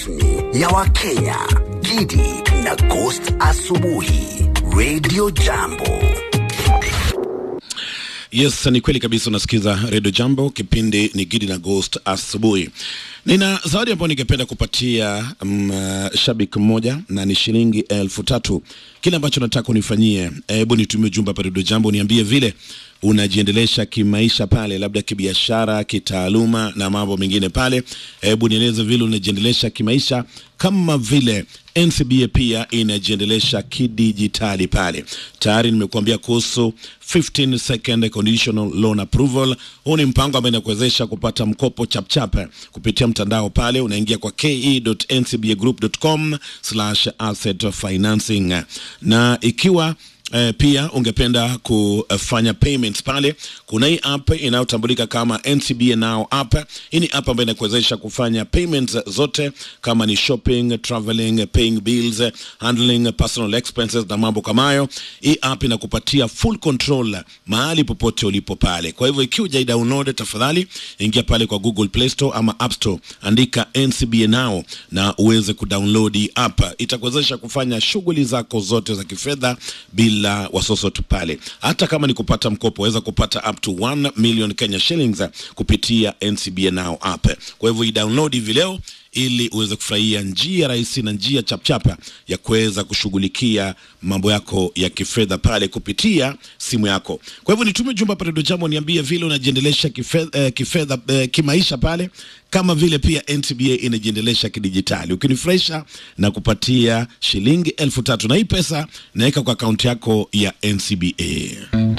rasmi ya Wakenya, Gidi na Ghost Asubuhi, Radio Jambo. Yes, ni kweli kabisa. Unasikiza Radio Jambo, kipindi ni Gidi na Ghost asubuhi. Nina zawadi ambayo ningependa kupatia um, uh, shabiki mmoja na ni shilingi elfu tatu. Kile ambacho nataka unifanyie, hebu nitumie ujumbe hapa Radio Jambo, niambie vile unajiendelesha kimaisha pale, labda kibiashara, kitaaluma na mambo mengine pale. Hebu nieleze vile unajiendelesha kimaisha, kama vile NCBA pia inajiendelesha kidijitali pale. Tayari nimekuambia kuhusu 15 second conditional loan approval. Huu ni mpango ambao inakuwezesha kupata mkopo chapchap kupitia mtandao pale, unaingia kwa ke.ncbagroup.com asset financing na ikiwa Eh, pia ungependa kufanya payments pale, kuna hii app inayotambulika kama NCBA Now app. Hii ni app ambayo inakuwezesha kufanya payments zote kama ni shopping, traveling, paying bills, handling personal expenses na mambo kama hayo. Hii app inakupatia full control mahali popote ulipo pale. Kwa hivyo ikiwa hujai download, tafadhali ingia pale kwa Google Play Store ama App Store, andika NCBA Now na uweze kudownload hii app. Itakuwezesha kufanya shughuli zako zote za kifedha bila bila wasosotu pale. Hata kama ni kupata mkopo, waweza kupata up to 1 million Kenya shillings kupitia NCBA Now app. Kwa hivyo i-download hivi leo ili uweze kufurahia njia rahisi na njia chapchapa ya kuweza kushughulikia mambo yako ya kifedha pale kupitia simu yako. Kwa hivyo nitume jumba hapa Radio Jambo, niambie vile unajiendelesha kifedha, eh, kifedha eh, kimaisha pale, kama vile pia NCBA inajiendelesha kidijitali. Ukinifurahisha na kupatia shilingi elfu tatu na hii pesa naweka kwa akaunti yako ya NCBA.